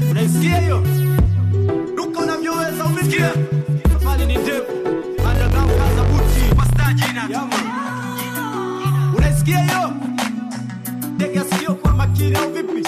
Unaisikia hiyo? Duka unavyoweza umesikia? Safari ni ndefu. Underground kaza buti. Pasta jina tu. Unaisikia hiyo? Tega sikio kwa makini au vipi?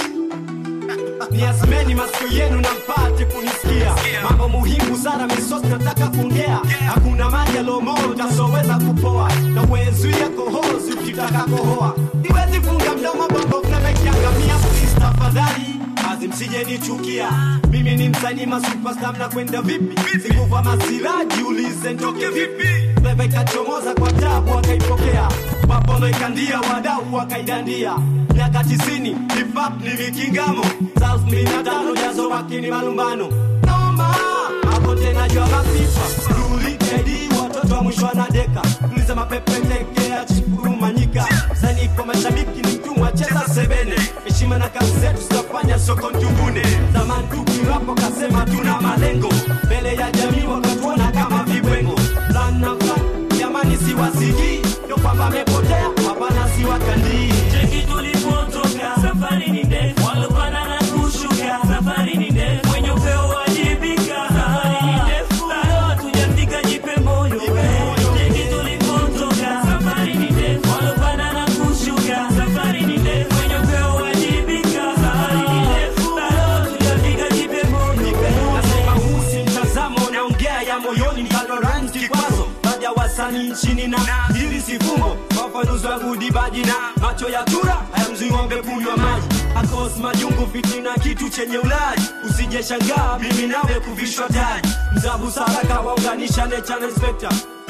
Niazimeni masikio yenu na mpate kunisikia. Mambo muhimu sana misosi nataka kuongea. Hakuna maji yalomo utasoweza kupoa. Na uwezuia kohozi ukitaka kohoa. Niwezi funga mdomo bongo flava ikiangamia. Please tafadhali kazi msije nichukia. Mimi ni msanii masuperstar mnakwenda vipi? Sikuva masilaji ulize ntoke vipi? Flava ikachomoza kwa tabu akaipokea. Mapono ikandia wadau wakaidandia. Miaka tisini hip hop ni mikingamo. South mili na tano jazo wakini malumbano. Naomba hapo tena jua mapipa. Ruli KD watoto wa mwisho wanadeka. Tuliza mapepe tekea chikurumanyika. Sani kwa mashabiki ni mtumwa cheza sebene. Heshima na kazi zetu zitafanya soko ntungune. Zamani tukirapo kasema tuna malengo. Mbele ya jamii wakatuona kama vibwengo. Plan na plan, jamani siwasikii. Ndio kwamba amepotea, hapana siwakandii. Cheki tulipotoka, safari ni ndefu, walopanda na kushuka, safari ni ndefu, mwenye upeo wajibika, safari ni ndefu, bado hatujafika, jipe moyo Cheki tulipotoka, safari ni ndefu, walopanda na kushuka, safari ni ndefu, mwenye upeo wajibika, safari ni ndefu, bado hatujafika, jipe moyo Nasema huu si mtazamo, naongea ya moyoni, mkalo rhymes kikwazo baadhi ya wasanii nchini na hili si fumbo. Wafanuzi wangu dibaji na macho ya tura hayamzui ng'ombe kunywa maji. Akos majungu fitina, kitu chenye ulaji. Usije shangaa mimi nawe kuvishwa taji. Mzabu saraka waunganisha nature na inspector.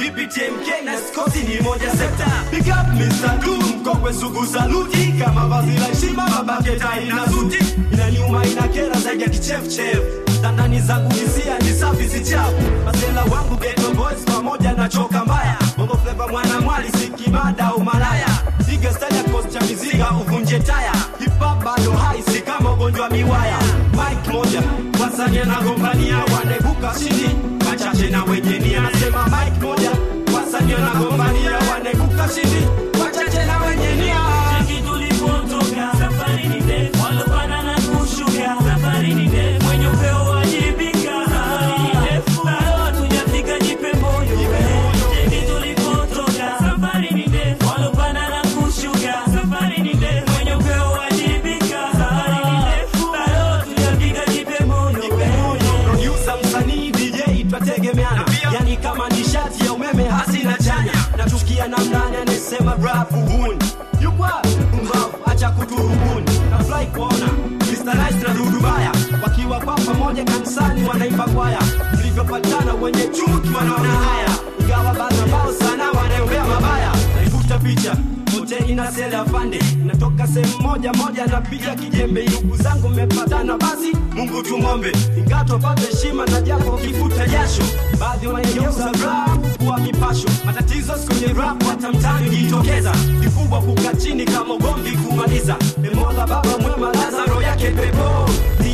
BPTMK na skosi ni moja sekta. Big up Mr. Du, mkongwe sugu saluti. Kama vazi la heshima, babake tai na suti. Inaniuma inakera zaidi ya kichefuchefu Tandani zangu hisia ni safi si chafu Masela wangu ghetto boys pamoja na choka mbaya Bongo flava mwana mwali si kimada au malaya Piga style ya cost cha miziga uvunje taya Hip hop bado hai si kama ugonjwa miwaya Mike moja wasanii anagombania wanaibuka chini Wachache na wenye nia nasema Mike moja wasanii anagombania wanaibuka chini Wachache na wenye nia Cheki tulipotoka, safari ni ndefu, walopanda na kushuka, safari ni ndefu, mwenye upeo wajibika, safari ni ndefu, bado hatujafika, jipe moyo Cheki tulipotoka, safari ni ndefu, walopanda na kushuka, safari ni ndefu, mwenye upeo wajibika, safari ni ndefu, bado hatujafika, jipe moyo producer msanii dj twategemeana yani kama nishati ya umeme hasina chanya nachukia namnani anasema rap uhuni yukwa mbavu acha kuturubuni na fly kuona Mr. Nice na Dudu Baya wakiwa kwa pamoja kanisani wanaimba kwaya mlivyopatana wenye chuki wanaona haya ingawa baadhi ambao sana wanaombea mabaya naifuta picha wote ina sele afande natoka sehemu moja moja napiga kijembe ndugu zangu mmepatana basi mungu tumombe ingato pate heshima na japo kifuta jasho baadhi wanageuza rap kuwa mipasho matatizo siku kwenye rap hata mtani jitokeza kikubwa kuka chini kama ugomvi kumaliza memola baba mwema lazaro yake pepo